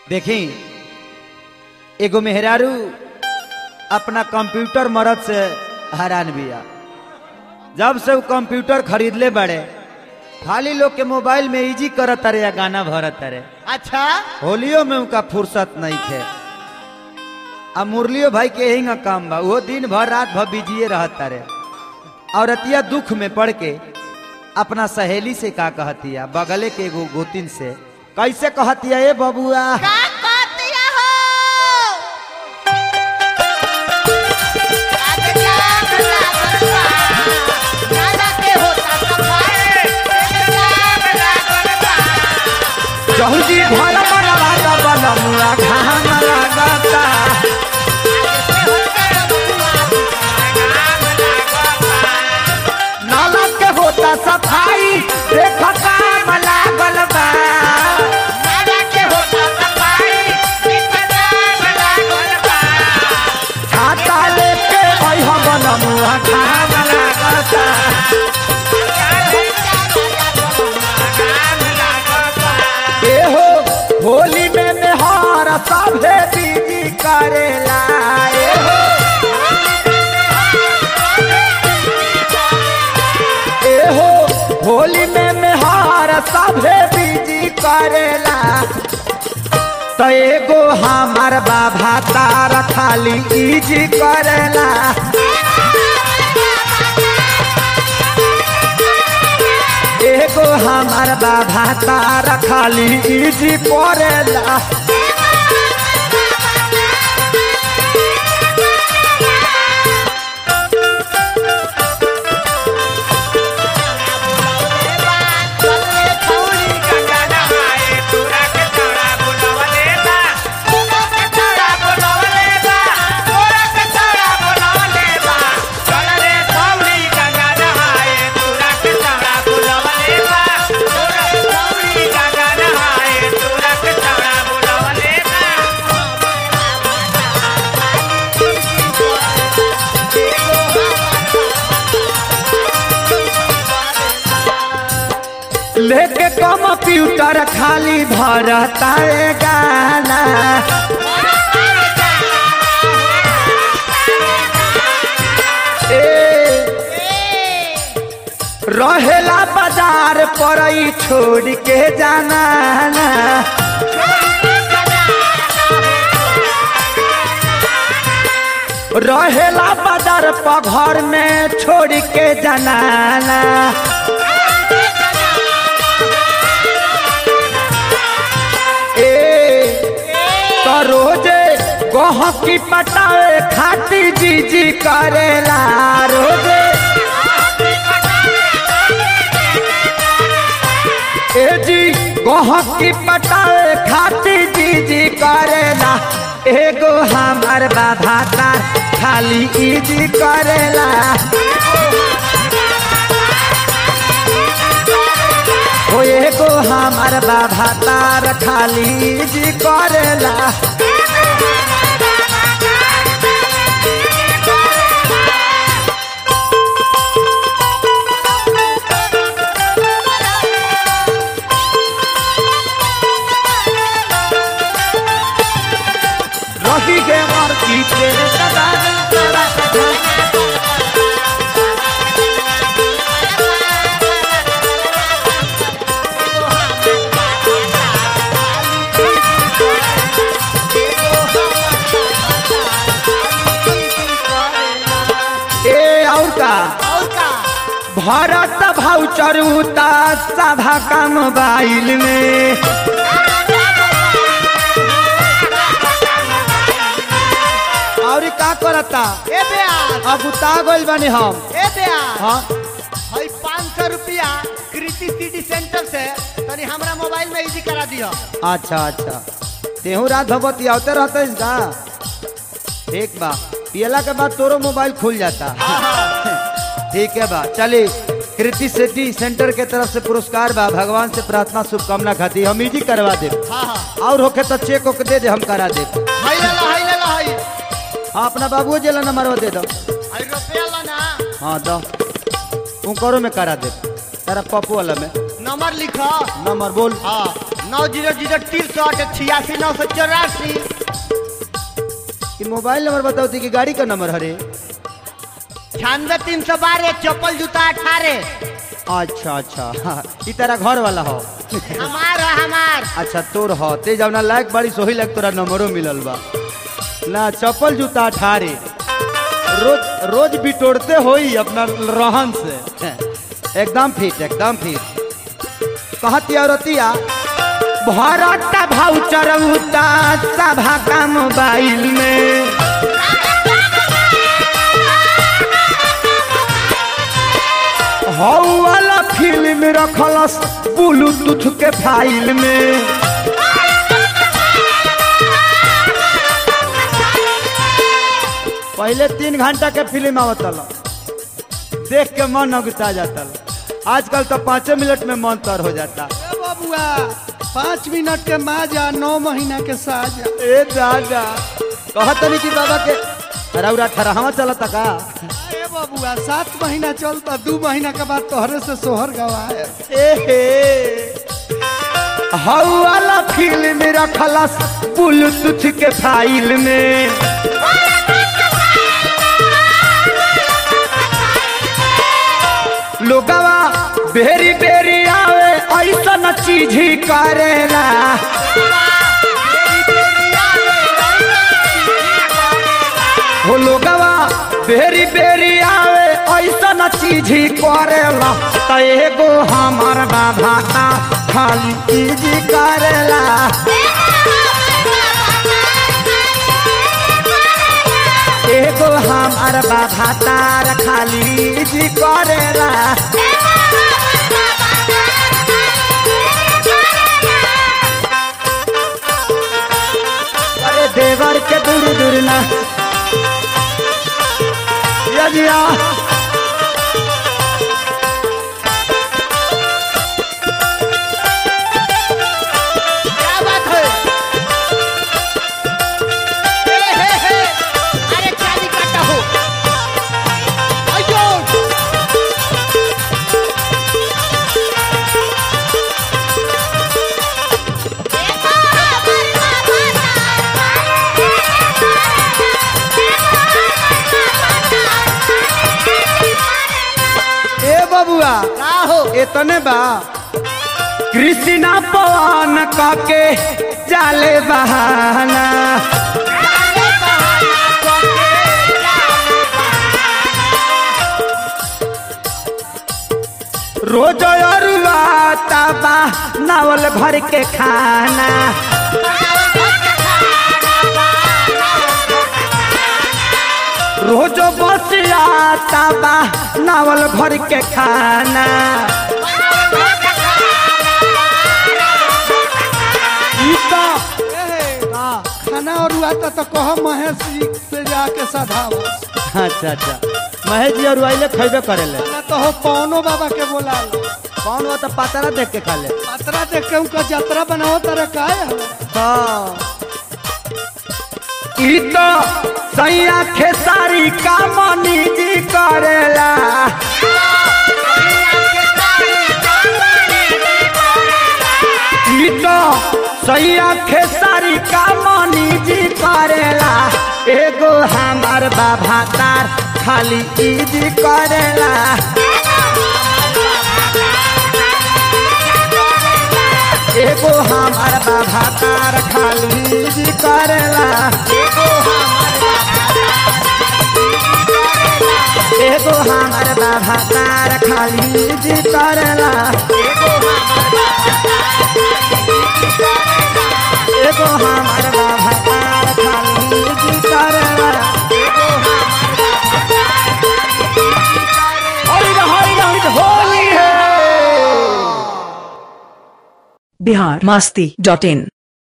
देखी एगो मेहरारू अपना कंप्यूटर मरद से हैरान बिया जब से वो कंप्यूटर खरीदले बड़े खाली लोग के मोबाइल में इजी करत तारे या गाना भरत तारे अच्छा होलियो में उनका फुर्सत नहीं थे आ मुरलियो भाई के यही काम बा वो दिन भर रात भर बिजिए रहत तारे और अतिया दुख में पड़ के अपना सहेली से का कहतिया बगले के एगो गोतिन से कैसे कहतिया ए बबुआ का कहतिया हो आगे जाग लागल बा नाला के होता सफाई जाग लागल बा जहुजी भर मनवा बनमुआ घाम लागता नाला के होता सफाई देख काम लागल बा नाला के होता सफाई जाग लागल बा छाता लेके अइह बनमुआ घाम लागता एहो होली में मेहर सभे दीदी करेला एहो एहो होली में मेहर सभे दीदी करेला तो एगो हमार बाबा तार खाली इजी करेला एगो हमार बाबा तार खाली इजी करेला लेके कंप्यूटर खाली भरता है गाना ए रहेला बाजार पर ही छोड़ के जाना ना रहेला बाजार पर घर में छोड़ के जाना ना ए तो रोजे गहकी पटाए खाती जी जी करेला रोजे ए जी गहकी पटाए खाती जी जी करेला एगो हमार बाबा तार खाली इजी करेला ओ एगो हमार बाबा तार खाली इजी करेला रही गे मार की तेरे सदा ए और का भरत भाउचर उता सभा का मोबाइल में और का करता ए ब्यास अब उता गइल बानी हम ए ब्यास हाँ हई पाँच सौ रुपया कृति सिटी सेंटर से तनी हमरा मोबाइल में इजी करा दियो अच्छा अच्छा तेहू रात भगवती आवते रहते इसका ठीक बा पियला के बाद तोरो मोबाइल खुल जाता ठीक है बा चली कृति सिटी सेंटर के तरफ से पुरस्कार बा भगवान से प्रार्थना शुभकामना खाती हम इजी करवा दे हाँ हाँ और होके तो चेक ओके दे दे हम करा दे हई ले लो हई ले लो हई हाँ अपना बाबू जिला नंबर दे दो हई रुपया लो ना हाँ दो उनकरो में करा दे तेरा पप्पू वाला में नंबर लिखो नंबर बोल हाँ नौ जीरो जीरो तिरसठ छियासी नौ सौ चौरासी कि मोबाइल नंबर बताओ थी कि गाड़ी का नंबर हरे छियानवे तीन सौ बारह चप्पल जूता अठारह अच्छा अच्छा हाँ, ई तेरा घर वाला हो हमार है, हमार अच्छा तोर हो ते जवना लायक बड़ी सोही लायक तोरा नंबरो मिलल बा ना चप्पल जूता अठारे रोज रोज बिटोड़ते होई अपना रहन से एकदम फिट एकदम फिट कहती औरतिया भरत भाउचर उता सभा का मोबाइल में हौ वाला फिल्म रखलस ब्लूटूथ के फाइल में पहले तीन घंटा के फिल्म आवतल देख के मन अगुता जाता आजकल तो पाँचों मिनट में मन तर हो जाता ए बबुआ पाँच मिनट के माजा नौ महीना के साजा ए दादा कहत नहीं कि बाबा के रौरा ठरहवा चलता का ए बबुआ सात महीना चलता दू महीना के बाद तोहरे से सोहर गवाए एहे हौ वाला फिल्म रखलस ब्लूटूथ के फाइल में लोगवा बेरी बेरी आवे ऐसा चीज ही करेला हो लोगवा बेरी बेरी आवे ऐसा चीज ही करेला त एगो हमार बाबा का खाली चीज करेला एगो हमार बाबा तार खाली जी करेला अरे देवर के दूर दूर ना यजिया क्या बात है हे, हे, हे। अरे चाली काटा हो अयो ए बबुआ का हो इतने बा कृष्णा पवन काके जाले बहाना रोज अरुआ तबा नावल भर के खाना रोज बसिया तबा नावल भर के खाना ई तो ए, खाना और आता तो कह महेश जी से जाके सधावा अच्छा अच्छा महेश जी और आइले खैबे करेले ना तो हो पवनो बाबा के बोला लो कौन वो तो पातरा देख के खा ले पतरा देख के उनका यात्रा बनाओ तारा काहे हो हाँ ई तो सैया खेसारी का मनी जी करेला ई तो सैया खेसारी का मनी जी करेला एगो हमार बाबा तार खाली ई जी करेला एगो हमार बाबा तार खाली ई जी करेला एगो हमार बाबा तार खाली ई जी करेला एगो हमार बाबा तार खाली ई जी करेला हरि हरि हरि होली है बिहार मास्ती डॉट इन